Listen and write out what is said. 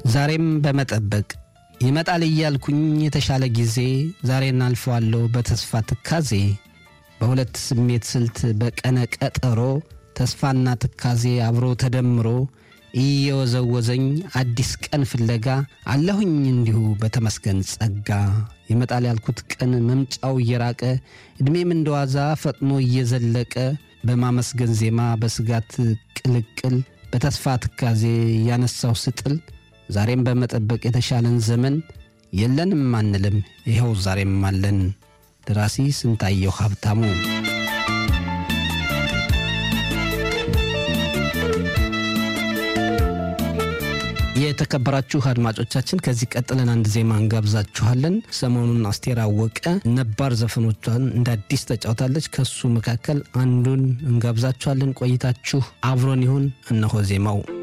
ዛሬም በመጠበቅ ይመጣል እያልኩኝ የተሻለ ጊዜ ዛሬን አልፈዋለሁ በተስፋ ትካዜ በሁለት ስሜት ስልት በቀነ ቀጠሮ ተስፋና ትካዜ አብሮ ተደምሮ እየወዘወዘኝ አዲስ ቀን ፍለጋ አለሁኝ እንዲሁ በተመስገን ጸጋ ይመጣል ያልኩት ቀን መምጫው እየራቀ ዕድሜም እንደዋዛ ፈጥኖ እየዘለቀ በማመስገን ዜማ በስጋት ቅልቅል በተስፋ ትካዜ ያነሳው ስጥል ዛሬም በመጠበቅ የተሻለን ዘመን የለንም አንልም ይኸው ዛሬም አለን። ደራሲ ስንታየው ሀብታሙ የተከበራችሁ አድማጮቻችን ከዚህ ቀጥለን አንድ ዜማ እንጋብዛችኋለን። ሰሞኑን አስቴር አወቀ ነባር ዘፈኖቿን እንደ አዲስ ተጫውታለች። ከሱ መካከል አንዱን እንጋብዛችኋለን። ቆይታችሁ አብሮን ይሁን። እነሆ ዜማው